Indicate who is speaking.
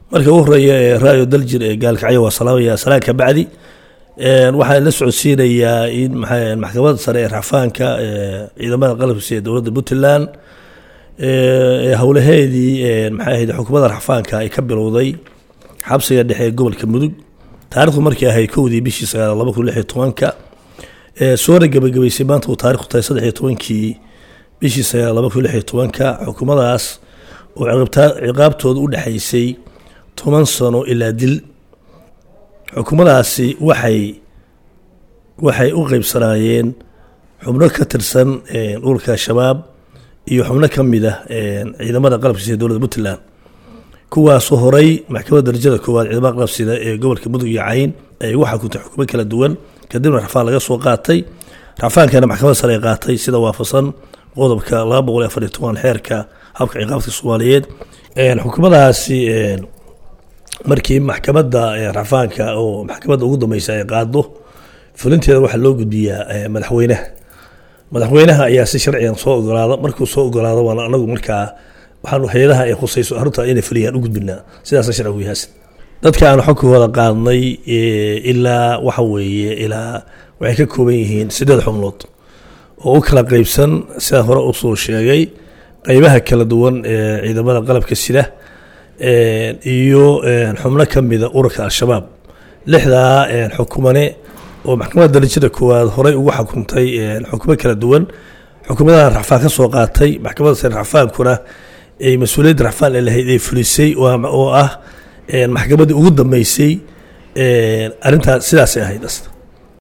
Speaker 1: marka ugu horeeya ee raayo daljir ee gaalkacyo waa salaamaya salaan ka bacdi waxaan la socodsiinayaa in maxaa maxkamadda sare ee racfaanka ciidamada qalabkiisa ee dowladda puntland ee howlaheedii maxay ahayd xukuumadda racfaanka ay ka bilowday xabsiga dhexe ee gobolka mudug taarikhdu markii ahayd kowdii bishii sagaal laba kun lix iyo tobanka soona gebagabaysay maanta uu taarikhdu tahay saddex iyo tobankii bishii sagaal laba kun lix iyo tobanka xukuumadaas oo ciqaabtooda u dhexaysay toban sano ilaa dil xukuumadaasi waxay waxay u qeybsanaayeen xubno ka tirsan dhulka shabaab iyo xubno ka mid ah ciidamada qalabkiisa ee dowladda puntland kuwaasoo horay maxkamadda darajada koowaad ciidamada qalabsida ee gobolka mudug iyo cayn ay ugu xukuntay xukumo kala duwan kadibna rafaan laga soo qaatay rafaankana maxkamadda sare ay qaatay sida waafaqsan qodobka laba boqol iyo afar iyo toban xeerka habka ciqaabta soomaaliyeed xukuumadaasi markii maxkamadda rafaanka oo maxkamadda ugu dambeysa ay qaado fulinteeda waxaa loo gudbiyaa madaxweynaha madaxweynaha ayaa si sharcigan soo ogolaada markuu soo ogolaado waana anagu markaa waxaanu hay-adaha ay khusayso arrinta inay fuliyaan u gudbinaa sidaasa sharcigu yahaasan dadka aanu xogkooda qaadnay ilaa waxa weeye ilaa waxay ka kooban yihiin sideed xubnood oo u kala qeybsan sidaan hore usoo sheegay qeybaha kala duwan ee ciidamada qalabka sida iyo xubno ka mida ururka al-shabaab lixdaa xukumane oo maxkamadda darajada koowaad horey ugu xukuntay xukumo kala duwan xukuumadaha racfaan ka soo qaatay maxkamadda sare racfaankuna ay mas-uuliyadda racfaan ee lahayd ay fulisay oo ah maxkamaddii ugu dambeysay arrintaas sidaasay ahayd